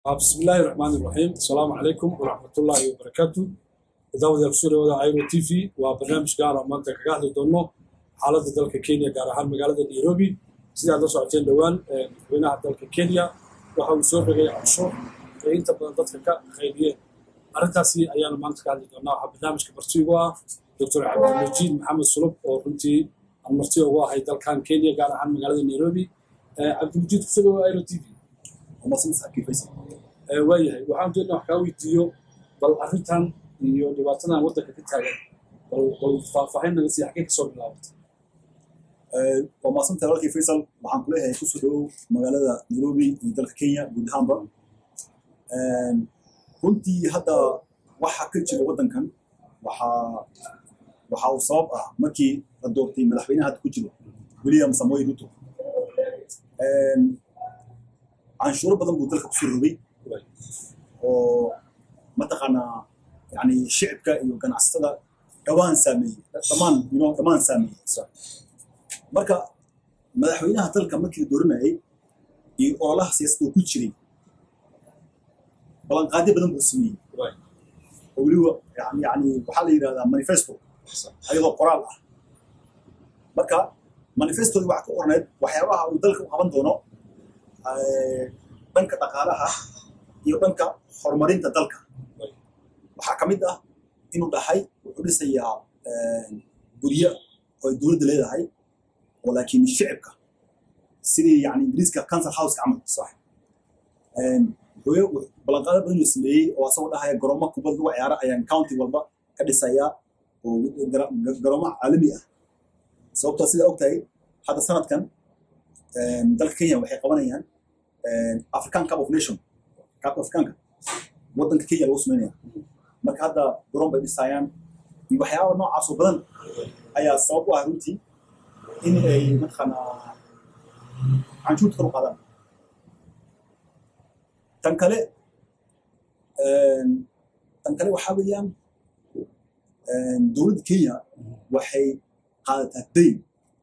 بسم الله الرحمن الرحيم السلام عليكم ورحمة الله وبركاته داود يكسور ودا ايرو تي في وبرنامج gaar ah maanta kaga hadli doono xaaladda dalka Kenya gaar ahaan magaalada Nairobi sida aad la socoteen dhawaan madaxweynaha dalka Kenya waxa uu soo rogay canshuur ee inta badan dadka ka qaybiyeen arrintaasi ayaanu maanta ka hadli doonaa waxaa barnaamijka martigu ah Dr. Cabdilmajiid Maxamed Sulub oo runtii aan marti ugu ahay dalkan Kenya gaar ahaan magaalada Nairobi Cabdilmajiid kusoo dhawaad Airo TV waayahay waxaan doonaa wax kaa weydiiyo bal arrintan iyo dhibaatadan waddanka ka taagan bal bal faahfaahin naga sii xagee kasoo bilaabatay waa maasanta walaalkii faysal waxaan kuleeyahay kusoo dhawow magaalada nairobi iyo dalka kenya guud ahaanba runtii hadda waxa ka jira waddankan waxaa waxa uu sabab ah markii la doortay madaxweynaha hadda ku jiro william samoei ruto canshuuro badan buu dalka kusoo rogay oo mataqaanaa yani shicibka iyo ganacsatada dhawaan saameeyey dhammaan you know, dhammaan saameeyey marka madaxweynaha dalka markii la dooranayay iyo ololaha siyaasadda uu ku jiray ballanqaadyo badan buu sameeyey oo weliba yani yani waxaa la yidhahdaa manifesto ayadoo qoraal ah marka manifestodii waxaa ka qorneed waxyaabaha uu dalka u qaban doono dhanka dhaqaalaha iyo dhanka horumarinta dalka waxaa ka mid ah inuu dhahay wuxuu dhisayaa guryo oo ay dowladda leedahay oo laakiin shicibka sidii yani ingiriiska council house camal sax ballanqaado badan uu sameeyey oo asagoo dhahaya garoomo kubad lagu ciyaara ayaan county walba ka dhisayaa oo garoomo caalami ah sababtoo sidaa ogtahay hadda sanadkan dalka kenya waxay qabanayaan african cup of nation cup africanka waddanka kenya lagu sameynaya marka hadda garoon bay dhisayaan iyo waxyaaba noocaasoo badan ayaa sabab u ah runtii in ay mataqaanaa canshuurta kor u qaadaan tan kale tan kale waxaa weeyaan dowladda kenya waxay qaadataa dayn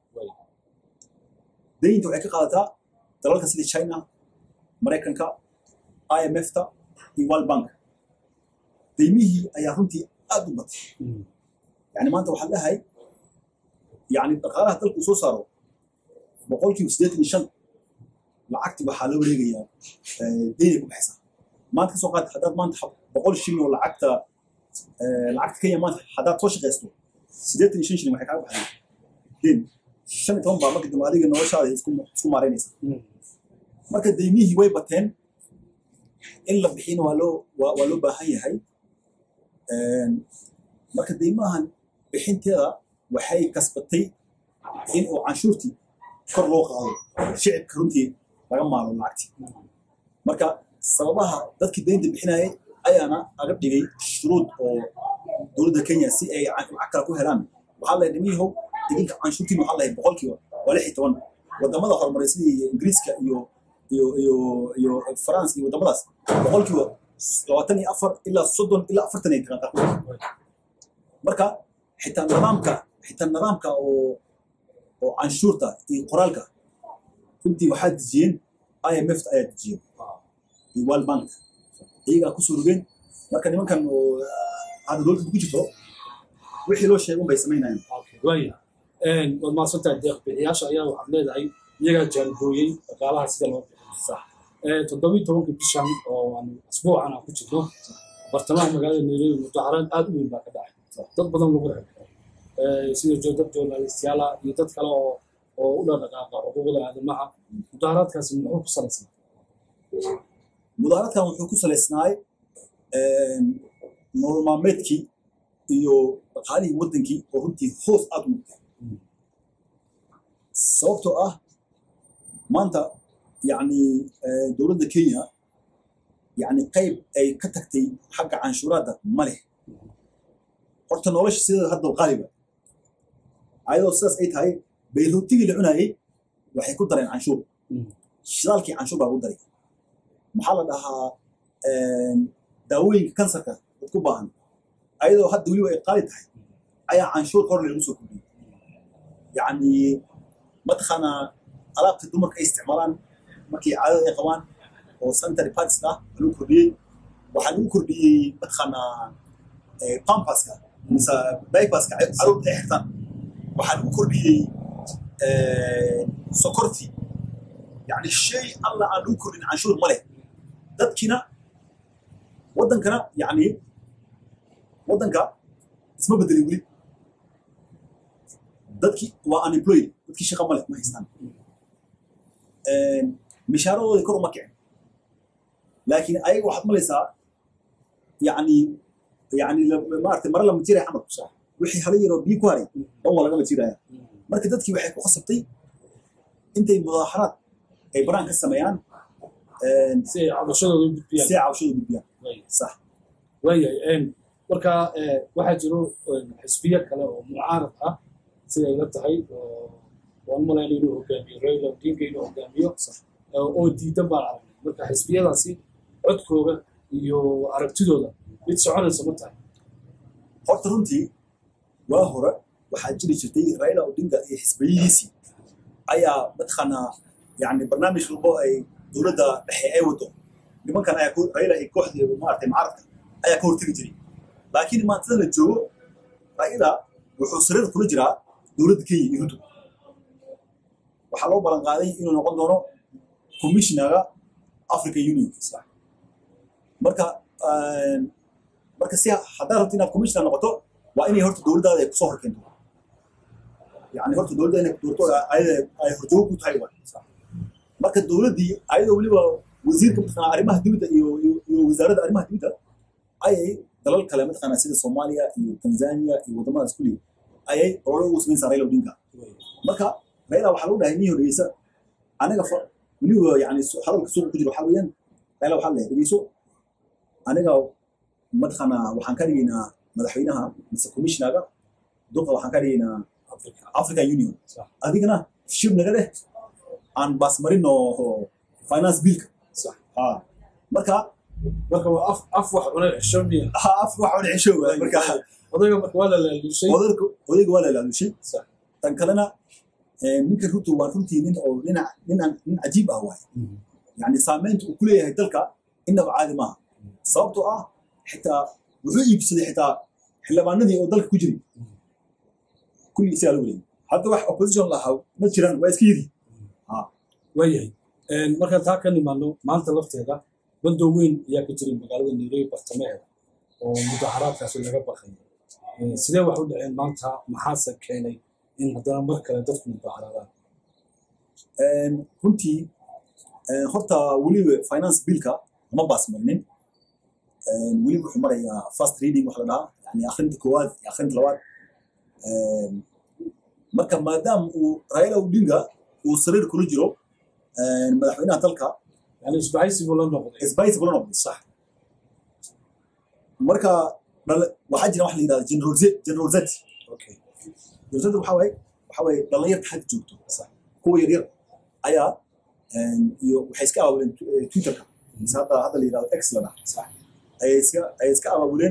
daynta waxay ka qaadataa dalalka sida china maraykanka imfta iyo world bank daymihii ayaa runtii aad u batay yani maanta waxaa lehay yani dhaqaalaha dalka uu soo saaro boqolkiiba siddeetan iyo shan lacagti waxaa la wareegayaa daynay ku baxaysaa maanta kasoo qaad haddaad maanta boqol shilin oo lacagta lacagta kenya maanta haddaad soo shaqaysto siddeetan iyo shan shilin waxay kaaga baxday dayn shan iyo toban baa marka dambe adiga noloshaada isku maaraynaysa marka daymihii way bateen in la bixina waa loo waa loo baahan yahay marka daymahan bixinteeda waxay kasbatay in uu canshuurtii kor loo qaado shicibka runtii laga maalo lacagti marka sababaha dadkii daynta bixinayay ayaana aga dhigay shuruud oo dowladda kenya si ay lacag kale ku helaan waxaa lahay nimiyahow idinka canshuurtiin waxaa lahay boqolkiiba waa lix iyo toban wadamada horumaray sidii ingiriiska iyo iyo iyo iyo france iyo wadamadaas boqolkiiba labaatan iyo afar ilaa soddon ilaa afartan ay taqaantaa marka xitaa nidaamka xitaa nidaamka oo oo canshuurta iyo qoraalka runtii waxaa dejiyeen imf ayaa dejiyeen iyo world bank iyagaa kusoo rogeen marka nimankan oo hadda dowladda ku jirto wixii loo sheegay unbay samaynayaan waaya waad mahadsantahay deeq bixiyaasha ayaa waxaad leedahay iyagaa jaangooyey dhaqaalaha sida loo bixiyo toddobiyi tobanka bishan oo aan asbuucan aan ku jirno bartamaha magaalada nairobi mudaharaad aad u weyn baa ka dhacay dad badan lagu xirxiray sida joodad journalistiyaala iyo dad kale oo oo u dhaqdhaqaaqa xuquuqda aadamaha mudaharaadkaasi muxuu ku salaysnaa mudaharaadkan wuxuu ku salaysnaay nolol maalmeedkii iyo dhaqaalihii waddankii oo runtii hoos aad u noqday sababtoo ah maanta yani dowladda kenya yani qayb ay ka tagtay xagga canshuuraadda ma leh horta nolosha sideeda hadda qaaliba ayadoo sidaas ay tahay bayruutigii la cunayay waxay ku dareen canshuur shidaalkii canshuur baa lagu daray maxaa la dhahaa daawooyinka kansarka dad ku baahan ayadoo hadda weliba ay qaali tahay ayaa canshuur hor lagu soo kordhiyey yani mataqaanaa alaabta dumarka ay isticmaalaan markay caadada ay qabaan oo sanitary pads ah lagu kordhiyey waxaa lagu kordhiyey mataqaanaa pampaska mise dipaska caruurta ay xirtaan waxaa lagu kordhiyey sokortii yani shay alla aan lagu kordhin canshuur ma leh dadkina waddankana yani waddanka isma bedelin weli dadkii waa unemployed dadkii shaqa ma leh ma haystaan mishaaradooda kor uma kicin laakiin ayaga waxaad malaysaa yani yani maarata mara lama jiray camal wixii hala yaroo biyo ku haray dhan waa lagama jiraya marka dadkii waxay ku khasabtay intay mudaaxaraad ay baraan ka sameeyaan si ay cabashadooda u gudbiyaan si ay cabashadu gudbiyaan sax waayahay marka waxaa jiro xisbiyo kale oo mucaarad ah siday la tahay waan malayna inuu hogaamiyo raila odinga inuu hogaamiyo oo diidan baan aragnay marka xisbiyadaasi codkooda iyo aragtidooda mid soconaysa ma tahay horta runtii waa hore waxaa jiri jirtay raila odinga iyo xisbiyihiisii ayaa mataqaanaa yani barnaamij walbo ay dowladda dhexe ay wado nimankan ayaa raila iyo kooxdii maaragtay mucaaradka ayaa ka hortegi jiray laakiin maantada la joogo raila wuxuu sariir kula jiraa dowladda kenya iyo ruto waxaa loo ballan qaaday inuu noqon doono commissionaga african union marka marka si haddaad rabto inaad commissioner noqoto waa inay horta dowladdaada ay kusoo horkeento yani horta dowladda inay doorto ayada ay horjoogo ku tahay waa marka dowladdii ayadoo weliba wasiirka mataqaanaa arrimaha dibadda iyo iyo wasaaradda arrimaha dibadda ayay dalal kale mataqaanaa sida soomaaliya iyo tanzania iyo waddamadaas kulli ayay olole ugu samaynaysaa raila odinga marka raila waxaa lagu dhahay nin horeysa aniga weliba yani hadalka suuqa ku jiro waxaa weeyaan raila waxaa leeyahay dhegeyso aniga mataqaanaa waxaan ka dhigaynaa madaxweynaha mise commissionaga duqa waxaan ka dhigaynaa african union adigana shib naga dheh aan baasmarino finance billka marka marka waa af af wax cunay cisho miya af wax cunay cisho marka odayga marka waa la laalushay odayga waa la laalushay tan kalena ninka ruto waa runtii nin oo nin nin cajiib ah waay yani saameynta uu ku leeyahay dalka innaba caadi maaha sababtoo ah xitaa wuxuu iibsaday xitaa xildhibaanadii oo dalka ku jiray kulli isagaa lagu leeyay hadda wax opposition lahaa ma jiraan waa iska yiri waayahay markaan taa ka nimaano maanta lafteeda bandow weyn ayaa ka jiray magaalada nairobi bartamaheeda oo mudaharaadkaasi laga baqay sidee wax u dhaceen maanta maxaase keenay in haddana mar kale dadku mudaharaadaan runtii horta weliba finance billka lama baasmarinin weliba wuxuu marayaa first reading wax la dhahaa yani akhrinta koowaad iyo akhrinta labaad marka maadaama uu raila odinga uu sariir kula jiro madaxweynaha dalka yani isbahaysi buu la noqday isbahaysi bula noqday sax marka waxaa jira wax la yidhahda general z general z general z waxaa waaye waxaa waaye dhalinyarta xagga joogto kuwa yaryar ayaa iyo waxay iska abaabuleen twitterka mise hadda hadda la yidhahdo x la dhaha ayay iska ayay iska abaabuleen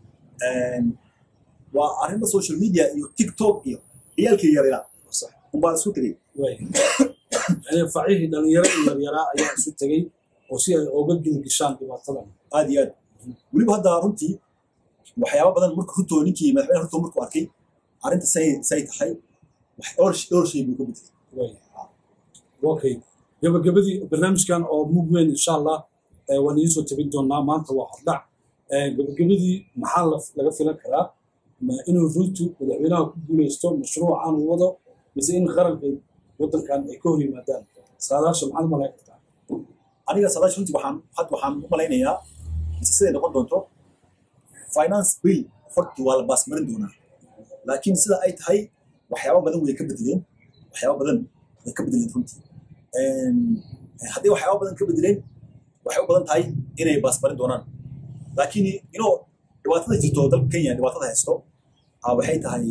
waa arrinta social media iyo tiktok iyo ciyaalkii yaryara unbaa isku tegey yani facihii dhalinyarada yaryaraa ayaa isu tegey oo si ay oga gilgishaan dhibaatadan aad iyo aad weliba hadda runtii waxyaaba badan marka ruto ninkii madaxweyne ruto markuu arkay arrinta say say tahay dhowr dhowr shay buu ka bedelay okay gabagabadii barnaamijkan oo mug weyn insha allah waan idiin soo tabin doonaa maanta waa hordhac gabagabadii maxaa laga filan karaa inuu ruto madaxweynaha ku guuleysto mashruucan uu wado mise in qaranka waddankan ay ka hor yimaadaan saadaasha maxaad malayn kartaa aniga saadaasha runtii waxaan hadda waxaan u malaynayaa mise siday noqon doonto finance bill horta waa la baasmarin doonaa laakiin sida ay tahay waxyaaba badan way ka bedeleen waxyaaba badan way ka bedeleen runtii haddii waxyaaba badan ka bedeleen waxay u badan tahay inay baasmarin doonaan laakiin inuu dhibaatada jirto dalka kenya dhibaatada haysto waxay tahay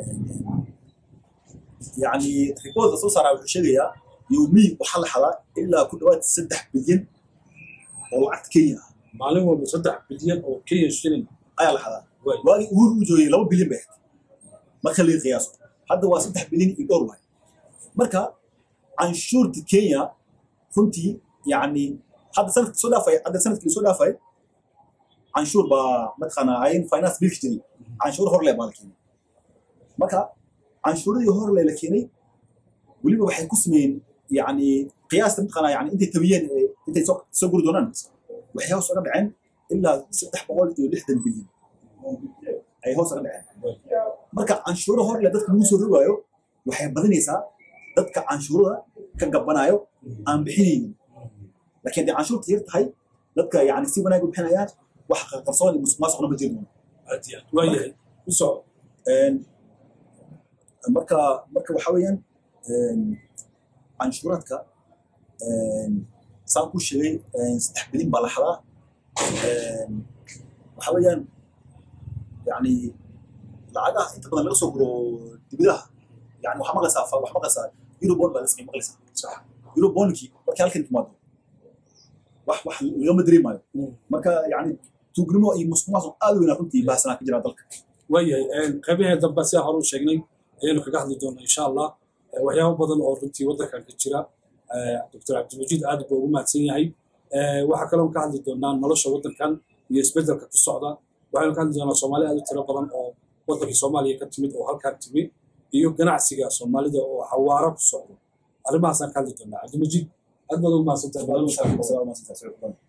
yani riboodka soo saaraa wuxuu sheegayaa yowmiy waxaa la xadaa ilaa ku dhawaad saddex bilyan oo lacagta kenya ah maalin walba saddex bilyan oo kenya shilin ayaa la xadaa waagii uhuru uu joogay laba bilyan bay ahayd marka laga qiyaaso hadda waa saddex bilyan iyo dhowr waay marka canshuurta kenya runtii yani hadda sanadkii soo dhaafay hadda sanadkii soo dhaafay canshuur baa mataqaanaa ayn finance bill jiray canshuur hor lee baa la keenay marka canshuuradii hor lee la keenay weliba waxay ku sameeyeen yani qiyaasta mataqaanaa yani intay tabiyeen ee intay soo soo guri doonaan waxay hoos uga dhaceen ilaa saddex boqol iyo lixdan bilyan ay hoos uga dhaceen marka canshuuro hor lee dadka lagu soo rogaayo waxay badanaysaa dadka canshuurada ka gabanaayo aan bixinaynin laakiin haddii canshuurta yar tahay dadka yani si wanaag u bixinayaan wax qarsoon iyo musuqmaasuqna ma jiro aad iyo aad waayahay u soco marka marka waxa weeyaan canshuuraadka saan ku sheegay saddex bilin baa la xadaa waxa weeyaan yani lacagaha inta badan laga soo guro dibadaha yani waxaa maqlaysaa waxaa maqlaysaa eurobond baa la samey maqlaysaa sax eurobondkii markii halkan timaado wax wax lagama dareemayo marka yani tuugnimo iyo musuqmaasuq aad u weynaa runtii baahsanaa ka jira dalka waayahay qaybahee dambe sidaa hore u sheegnay ayaynu kaga hadli doonaa insha allah waxyaabo badan oo runtii waddankan ka jira doctor cabdimajiid aad buu ugu mahadsan yahay waxaa kaloo ka hadli doonaa nolosha waddankan iyo isbeddelka ku socda waxaynu ka hadli doonaa soomaali aad u tiro badan oo waddankii soomaaliya ka timid oo halkan timi iyo ganacsiga soomaalida oo xawaaro ku socdo arrimahaasaan ka hadli doonaa cabdimajiid aad baad ugu mahadsantahay barnaamijka Salaam alaikum.